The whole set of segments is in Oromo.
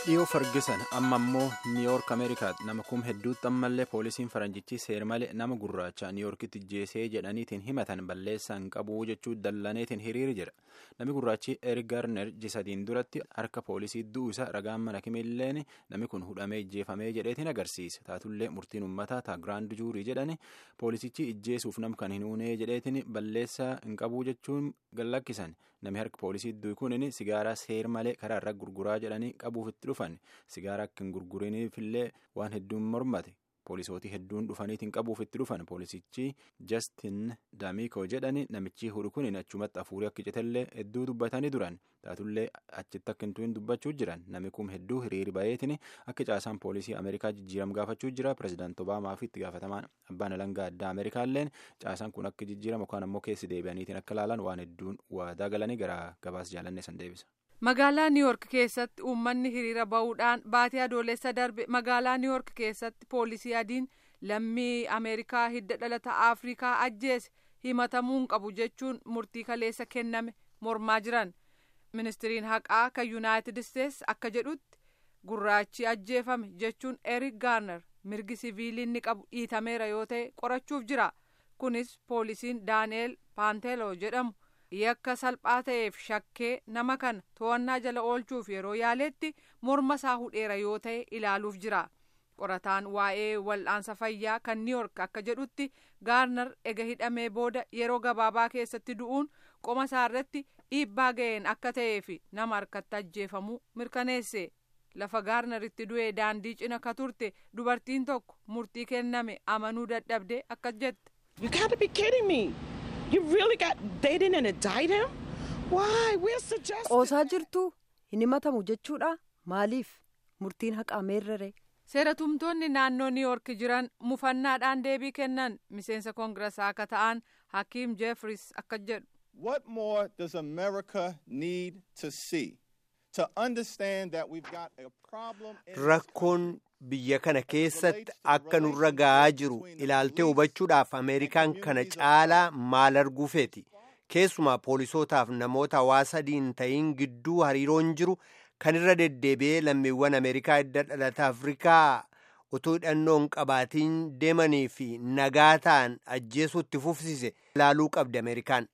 dhiyoo fargisan amma immoo niiyoork ameerikaatti nama kum hedduutti ammallee poolisiin faranjichi seer malee nama gurraacha niiyoorkitti jeesee jedhaniitiin himatan balleessaan qabuu jechuu dallaneetiin hiriiri jira namni gurraachi erik gaarner jisadiin duratti harka poolisii du'u isa ragaan mana kimilleen namni kun hudhamee ijjeefamee jedheetiin agarsiisa taatullee murtiin uummataa taa giraand juurii jedhani poolisichi ijjeesuuf nam kan hin uunee jedheetiin balleessaa hin qabuu jechuun gallakkisan namni harka poolisii du'u kunin sigaaraa seer malee karaa irra gurguraa jedhanii qabuuf itti dhufan sigaaraa akka hin gurguriniifillee waan hedduun mormate poolisootii hedduun dhufaniitiin qabuuf itti dhufan poolisichi jastin daamiikoo jedhani namichi hudhu kunin achumatti afuurii akka citellee hedduu dubbatanii duran taatullee achitti akka hin dubbachuu jiran namni kun hedduu hiriiri bayeetiin akka caasaan poolisii ameerikaa jijjiiram gaafachuu jira pirezidaant obaamaa fi itti gaafatamaan abbaan alangaa addaa ameerikaalleen caasaan kun akka jijjiiramu yookaan ammoo keessi deebi'aniitiin akka laalan waan hedduun waadaa galanii gara gabaas jaalannee san deebisa. magaalaa niiwoork keessatti uummanni hiriira ba'uudhaan baatii adoolessa darbe magaalaa niiwoork keessatti poolisii adiin lammii ameerikaa hidda dhalata afrikaa ajjeese himatamuun qabu jechuun murtii kaleessa kenname mormaa jiran ministiriin haqaa kan yuunaayitid isteetsi akka jedhutti gurraachi ajjeefame jechuun erik gaarner mirgi siviilii inni qabu dhiitameera yoo ta'e qorachuuf jira kunis poolisiin daani'eel paanteeloo jedhamu. yakka salphaa ta'eef shakkee nama kana to'annaa jala oolchuuf yeroo yaaletti morma isaa hudheera yoo ta'e ilaaluuf jira qorataan waa'ee wal'aansa fayyaa kan niiwoork akka jedhutti gaarnar ega hidhamee booda yeroo gabaabaa keessatti du'uun qoma isaa irratti dhiibbaa ga'een akka ta'eef nama harkatti ajjeefamuu mirkaneesse lafa gaarnaritti du'ee daandii cina ka turte dubartiin tokko murtii kenname amanuu dadhabde akka jette. You gotta be kidding me. You really got they didn't indict him? Why? We're suggesting. Qoosaa jirtu hin himatamu jechuudha maaliif murtiin haqaa meerrere. seeratumtoonni naannoo niiwoork jiran mufannaadhaan deebii kennan miseensa koongiraasaa akka ta'an hakiim jeefris akka jedhu. What more does America need to see to understand that we've got a problem? in- Rakkoon biyya kana keessatti akka nurra ga'aa jiru ilaaltee hubachuudhaaf Ameerikaan kana caalaa maal arguu feeti. Keessumaa poolisootaaf namoota hawaasa adiin ta'iin gidduu hariiroon jiru kan irra deddeebi'ee lammiiwwan Ameerikaa hidda dhalata Afrikaa utuu hidhannoo hin qabaatiin deemanii fi nagaa ta'an ajjeesuutti fufsise ilaaluu qabdi Ameerikaan.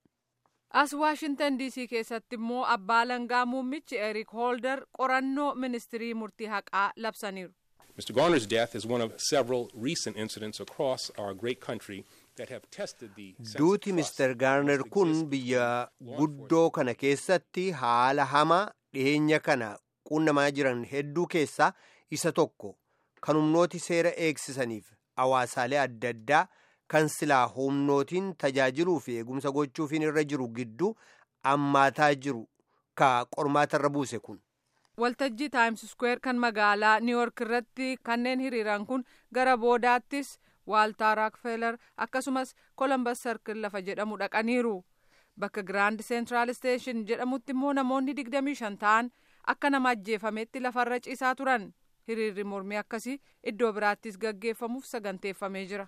as waashintan diisii keessatti immoo abbaa alangaa muummichi erik hoolder qorannoo ministirii murtii haqaa labsaniiru. Mr. Garner's death is one of several recent incidents across our great country that have tested the sense of Duuti trust Mr. Garner that kun exists biyya between law guddoo kana keessatti haala hamaa dhiyeenya kana qunnamaa jiran hedduu keessaa isa tokko kan humnooti seera eegsisaniif hawaasaalee adda addaa kan silaa humnootiin tajaajiluu fi eegumsa gochuufiin irra jiru gidduu ammaataa jiru ka qormaatarra buuse kun. waltajjii taayims sukweer kan magaalaa niiwoork irratti kanneen hiriiran kun gara boodaattis waaltaa raakfelar akkasumas kolombas sarkil lafa jedhamu dhaqaniiru bakka giraand seentiraal isteeshin jedhamutti immoo namoonni digdamii shan ta'an akka nama ajjeefametti lafarra ciisaa turan hiriirri mormii akkasii iddoo biraattis gaggeeffamuuf saganteeffamee jira.